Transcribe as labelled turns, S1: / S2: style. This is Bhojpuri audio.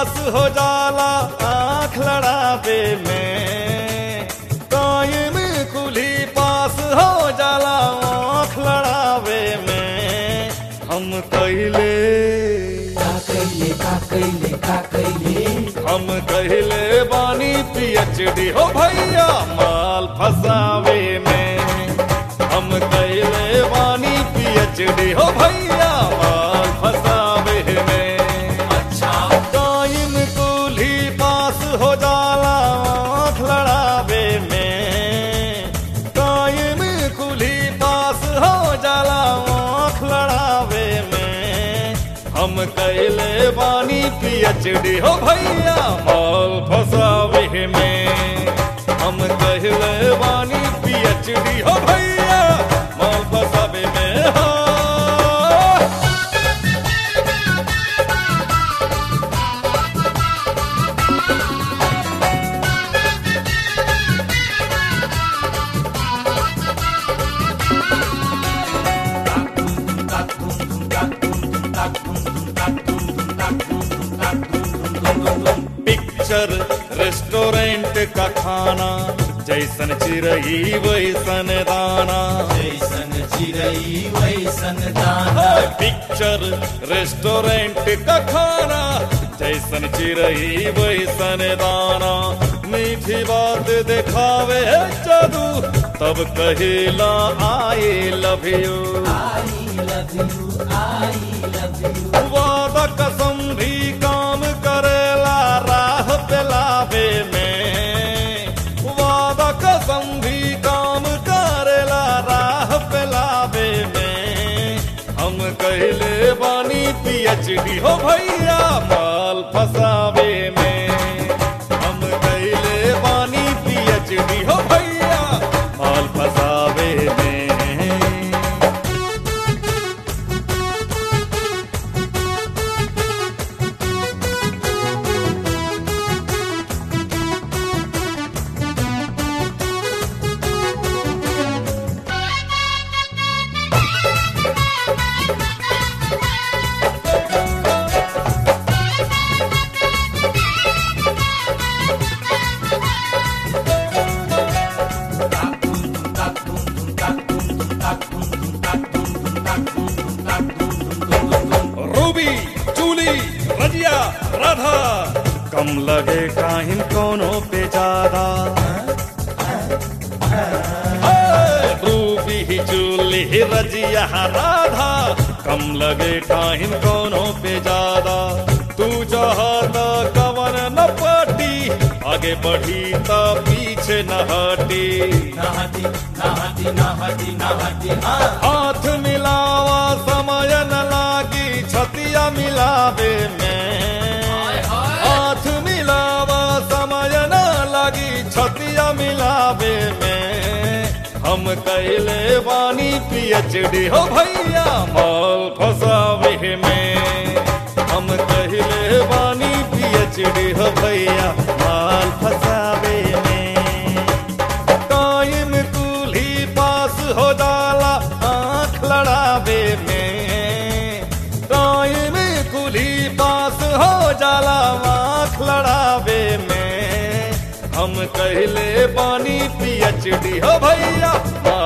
S1: पास हो जाला आंख लड़ावे में टाइम कुली पास हो जाला आंख लड़ावे में हम कहले
S2: का कैले का कैले का कैले
S1: हम कहले बानी पीएचडी हो भैया माल फसावे में हम कहले बानी पीएचडी हो भैया माल फसावे में
S2: अच्छा
S1: टाइम कुली पास हो जाला आंख लड़ावे में टाइम कुली पास हो जाला आंख लड़ावे में हम कैले बानी पीएचडी हो भैया माल फसावे में हम कहले बानी पीएचडी हो भैया माल फसावे में हाँ पिक्चर रेस्टोरेंट का खाना जैसन चिरई वैसन दाना
S2: जैसन चिरई वैसन दाना
S1: पिक्चर रेस्टोरेंट का खाना जैसन चिरई वैसन दाना मीठी बात दिखावे है जादू तब कहेला I love you
S2: I love you I love you
S1: वादा कसम भी काम करेला राह पेलावे में वादा कसम भी काम करेला राह पेलावे में हम कहले बानी पीएचडी हो भैया माल फसावे में हम कहले बानी पीएचडी हो भैया माल फसावे में रूबी जूली रजिया राधा कम लगे काहिन कोनो पे ज्यादा ए, रूबी जूली रजिया राधा कम लगे काहिन कोनो पे ज्यादा तू चाहता कवन न पटी आगे बढ़ी त पीछे न हटी
S2: नहती नहती नहती नहती हाँ
S1: हाथ मिलावा समय न लागी छतिया मिलावे में हाथ मिलावा समय न लागी छतिया मिलावे में हम कैले बानी पीएचडी हो भैया माल फसावे में हम कहले बानी पीएचडी हो भैया माल फसावे में टाइम कुली पास हो जाला आंख लड़ावे में टाइम कुली पास हो जाला आंख लड़ावे में हम कहले बानी पीएचडी हो भैया माल